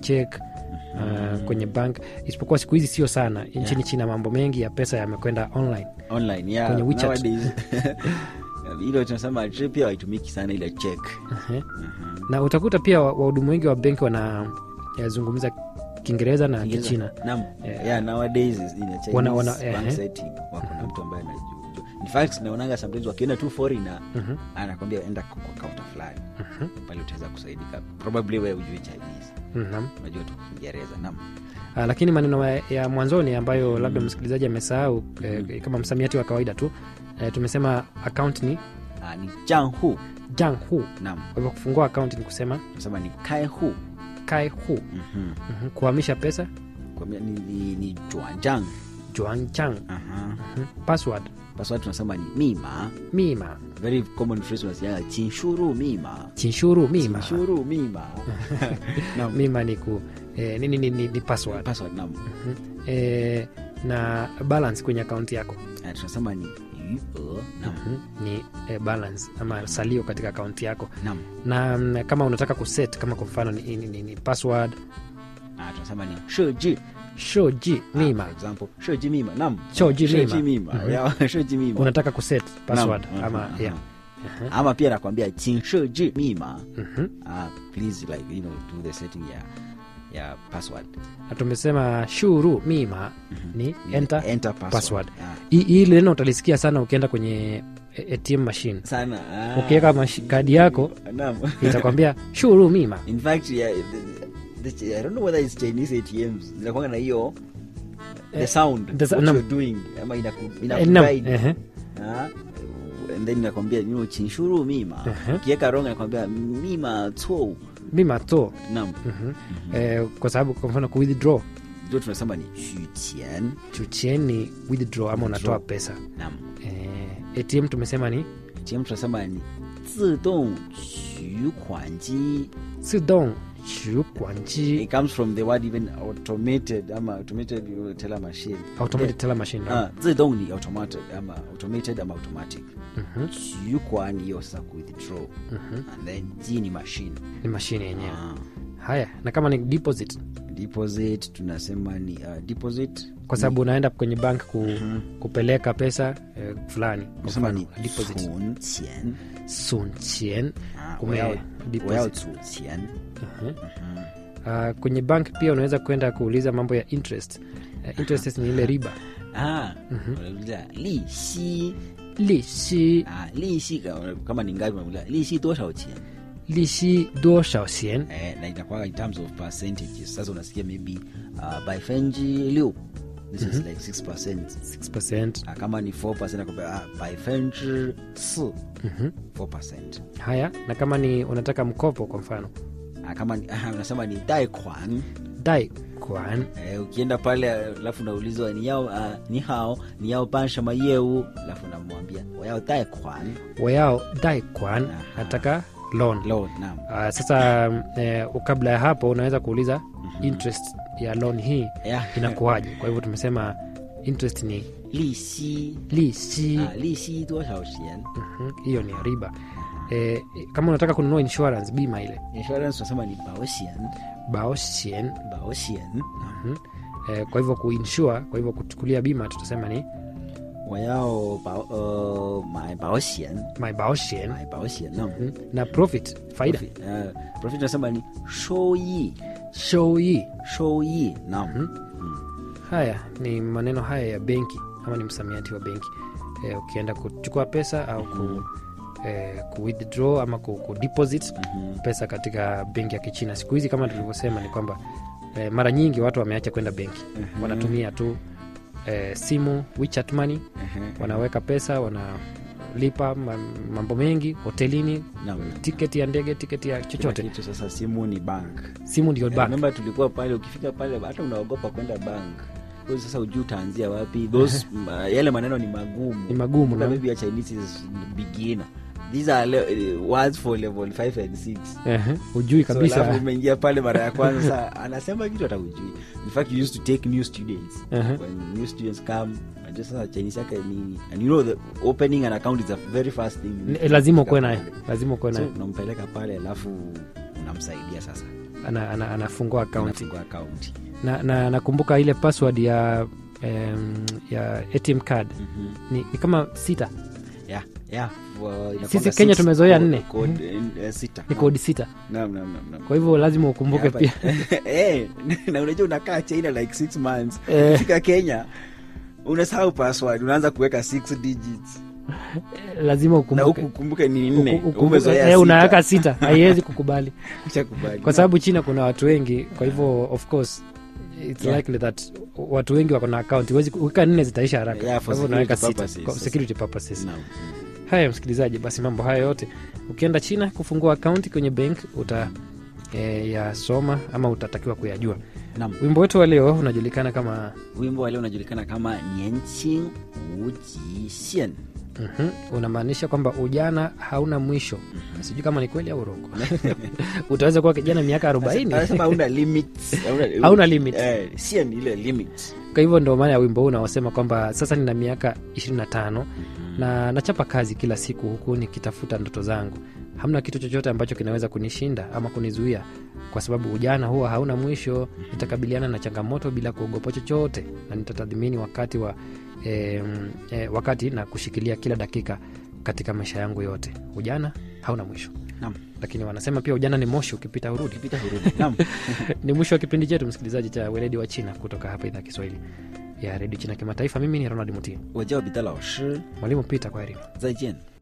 check uh, kwenye bank isipokuwa siku hizi sio sana nchini Yeah. china mambo mengi ya pesa yamekwenda online online yeah, Kwenye WeChat. nowadays ile tunasema tri pia haitumiki sana ile check uh-huh. na utakuta pia wa- wahudumu wengi wa benki wanazungumza kiingereza na Kiingereza. kichina Naam. Yeah. yeah, nowadays is in a Chinese Wana- wana- bank ehe. setting wako na mtu ambaye anajua in fact naonanga sometimes wakienda tu foreigner Mhm. anakwambia enda kwa kwa counter fulani Mhm. pale utaweza kusaidika probably wewe ujui chinese Mhm. unajua tu kiingereza naam Ah, lakini maneno ya- ya mwanzoni ambayo labda msikilizaji amesahau eh, kama msamiati wa kawaida tu eh, tumesema account ni Ah, ni janghu jang hu naam kwa hivyo kufungua account ni kusema tunasema ni kaihu kai hu Mhm. Mhm. kuhamisha pesa Kwa mia- ni, ni, ni juanjang juang chang Aha. Mhm. password password tunasema ni mima mima very common phrase unasikianga chinshuru mima chinshuru mima chinshuru mima naam mima ni ku eh, ni, ni, ni, ni, ni password password naam Mhm. eh, na balance kwenye akaunti yako Ah, tunasema ni yuo naam Mhm. ni eh, balance ama salio katika akaunti yako naam na mm, kama unataka kuset kama kwa mfano ni, ni, ni, ni password Ah, tunasema ni shoji shoji mima for example shoji mima naam Shoji mima. shoji mima Mhm. yeah, shoji mima unataka kuset password Naam. ama Aha, yeah. aha. ama pia nakwambia chin shoji mima Mhm. ah, please like you know do the setting ya ya password na tumesema shuru mima ni Ni enter enter password, password. Ah, Hii- hii neno utalisikia sana ukienda kwenye eh, atm machine sana ah. ukiweka mashi- kadi yako naam itakwambia shuru mima in fact yeah, the, the, i don't know whether it's chinese atms zinakwanga na hiyo the Eh, sound the sa- what naam. you're doing ama inaku, Eh, naam, inakuguide ehe. Ah, and then inakwambia you know, chinshuru mima Uh-huh. ukiweka wrong inakwambia mima to mima to nam Mhm. eh, kwa sababu kwa mfano ku withdraw ndio tunasema ni shuqian chuchien ni withdraw ama unatoa Withdraw. pesa nam eh, atm tumesema ni atm tunasema ni 自动取款机 sidong chu kwanji it comes from the word even automated ama automated you know, teller machine automated teller machine Ah, 自动ni automated ama automated ama automatic Mhm, 取款ndiyo sasa ku withdraw mhm. and then ji ni machine ni mashine yenyewe Ah, haya na kama ni deposit deposit tunasema ni uh, deposit kwa sababu unaenda kwenye bank ku, kupeleka pesa eh, fulani kwa tunasema mfano ni deposit 存钱 sun chien 啊， Kume- 我要 deposit. 我要储钱， uh, kwenye bank pia unaweza kwenda kuuliza mambo ya interest uh, interest ni ile riba 啊，unauliza 利息 lishi 啊，利息 kama- kama ni ngapi unauliza 利息多少钱 lishi dosha sien eh, na inakuwa in terms of percentages sasa unasikia maybe uh, by fenji liu this is like 6 percent 6 uh, kama ni 4 percent nakwambia uh, by fenji 4 Mhm. 4 percent haya na kama ni unataka mkopo kwa mfano uh, kama ni, uh, unasema ni dai kwan dai kwan Eh, ukienda pale alafu unaulizwa ni yao uh, ni hao ni yao bansha mayeu alafu unamwambia wayao dai kwan wayao dai kwan Aha. nataka loan loan naam uh, sasa eh, kabla ya hapo unaweza kuuliza interest ya loan hii yeah. inakuwaje kwa hivyo tumesema interest ni 利息 lishi 啊，利息多少钱 Mhm, hiyo ni ya riba eh, kama unataka kununua insurance bima ile insurance tunasema ni 保险 baosien 保险 Mhm. eh, kwa hivyo kuinsure kwa hivyo kuchukulia bima tutasema ni 我要保呃买保险 my baosien 买保险那 Mhm. na profit faida profit 呃 profit tunasema ni 收益 shoi 收益 naam haya ni maneno haya ya benki ama ni msamiati wa benki eh, ukienda kuchukua pesa au ku, eh, ku withdraw ama ku, ku deposit pesa katika benki ya kichina siku hizi kama tulivyosema ni kwamba eh, mara nyingi watu wameacha kwenda benki wanatumia tu eh, simu WeChat money wanaweka pesa wanalipa ma- mambo mengi hotelini naam tiketi ya ndege tiketi ya Kila chochote kitu sasa simu ni bank simu ndio bank remember tulikuwa pale ukifika pale hata unaogopa kwenda bank Kwa hiyo sasa ujuu utaanzia wapi those uh, yale maneno ni magumu ni magumu Kumbuka na maybe your chinese is beginner these are le- uh, words for level 5 and 6 Ehe, hujui So, alafu kabisa umeingia pale mara ya kwanza sasa anasema kitu hata ujui in fact you used to take new students Uh-huh. when new students come unajua sasa chinese yake ni and you know the opening an account is the very first thing Ni- lazima ukuwe naye lazima ukuwe so naye unampeleka pale alafu unamsaidia sasa ana, ana, anafungua akaunti Unafungua akaunti na, na nakumbuka ile password ya em, ya ATM card Mhm. ni, ni kama sita yeah, yeah. Wa- inakuanga Sisi Kenya six tumezoea code- nne. code, eh, sita ni Naam. kodi sita Naam, naam, naam, naam. kwa hivyo lazima ukumbuke Hapa- pia Eh, na unajua unakaa china like six months Eh. fika kenya unasahau password unaanza kuweka six digits lazima na ukumbuke huku ukumbuke ni nne Uku- ukumbuke- umezoea eh, unaweka sita. sita haiwezi kukubali Ushakubali. kwa sababu china kuna watu wengi kwa hivyo of course it's Yeah. likely that watu wengi wako na account huwezi uweka nne zitaisha haraka Yeah, for kwa hivyo unaweka security sita purposes. kwa security purposes Naam. haya msikilizaji basi mambo haya yote ukienda china kufungua akaunti kwenye bank uta e, yasoma ama utatakiwa kuyajua Naam. wimbo wetu wa leo unajulikana kama wimbo wa leo unajulikana kama nianqing wujisien mhm, unamaanisha kwamba ujana hauna mwisho sijui kama ni kweli au urongo utaweza kuwa kijana miaka arobaini anasema hauna limits hauna- Hauna limit. eh, sien ile limit kwa hivyo ndo maana ya wimbo huu unaosema kwamba sasa nina miaka 25 na nachapa kazi kila siku huku nikitafuta ndoto zangu hamna kitu chochote ambacho kinaweza kunishinda ama kunizuia kwa sababu ujana huwa hauna mwisho nitakabiliana na changamoto bila kuogopa chochote na nitatathmini wakati wa e, e, wakati na kushikilia kila dakika katika maisha yangu yote ujana hauna mwisho Naam. lakini wanasema pia ujana ni moshi ukipita hurudi pita hurudi Naam. ni mwisho wa kipindi chetu msikilizaji cha weledi wa china kutoka hapa idhaa ya kiswahili ya redio china kimataifa mimi ni ronald mutia 我叫彼得老师 mwalimu pita kwa herini 再见